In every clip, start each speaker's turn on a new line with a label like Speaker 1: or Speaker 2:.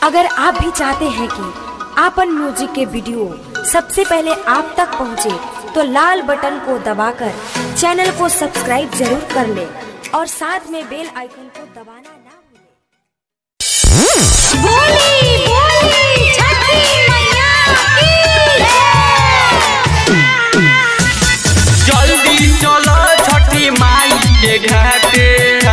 Speaker 1: अगर आप भी चाहते हैं कि आपन म्यूजिक के वीडियो सबसे पहले आप तक पहुंचे, तो लाल बटन को दबाकर चैनल को सब्सक्राइब जरूर कर ले और साथ में बेल आइकन को दबाना ना भूलें।
Speaker 2: बोली बोली छठी मैया की
Speaker 3: जल्दी चलो छठी माई के घाटे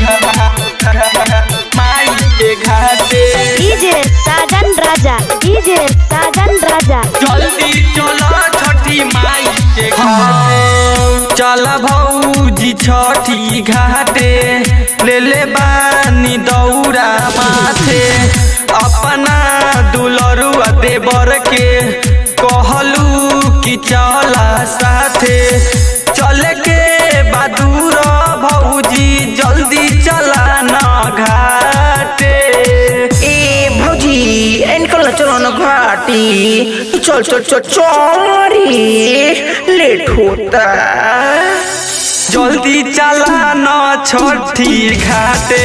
Speaker 3: माई के घाटे
Speaker 2: डीजे साजन राजा डीजे साजन राजा
Speaker 3: जल्दी चलो छठी माई के घाटे चल भौजी छठी घाटे ले ले बानी दौरा माथे अपना दुलरुआ देवर के कहलू कि चला साथे चले के बदूर भौजी जल्दी चला न घाटे
Speaker 4: ए भौजी इनकल चलो न घाटी चल चल चल चौरी लेट होता
Speaker 3: जल्दी चला न छठी घाटे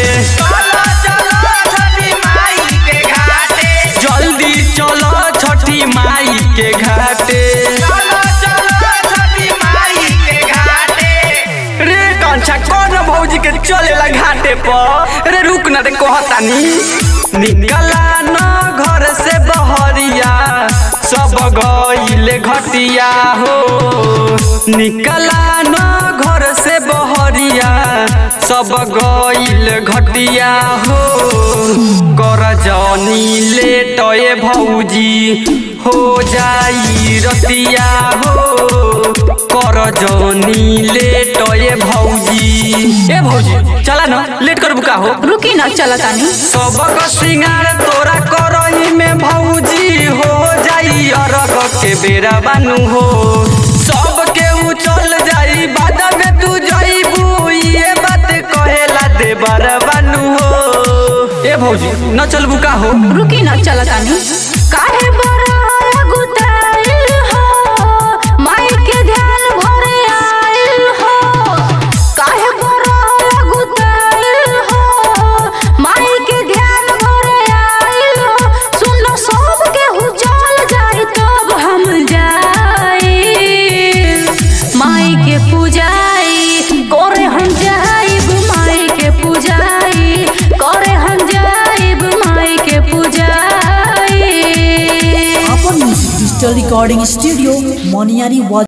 Speaker 3: जल्दी चलो छठी माई के घाटे रे कंचा कौन भौजी के चलेला घाटे पर रे रुक ना रे कहतानी निकला न घर से बहरिया सब गईले घटिया हो निकला न घर से बहरिया सब गईल घटिया हो कर जनी लेटए भौजी हो जाई रतिया हो कर जनी लेटए भौजी ए भौजी चला न लेट करबू का हो
Speaker 5: रुकी ना चला तानी
Speaker 3: सबक सिंगार तोरा करही में भौजी हो जाई अरग के बेरा बानू हो सब के उ चल जाई बाद में तू जाईबू ये बात कहेला देवर बानू हो ए भौजी न चलबू का हो
Speaker 5: रुकी ना चला तानी काहे बड़ा गुताइल हो माई के ध्यान भरे आइल हो काहे बड़ा गुताइल हो माई के ध्यान भरे आइल हो सुनो सब के हु चल जाए तब हम जाए माई के पूजाई करे हम जाइब माई के पूजाई करे हम जाइब माई के पूजाई
Speaker 6: अपन म्यूजिक डिजिटल रिकॉर्डिंग स्टूडियो मोनियारी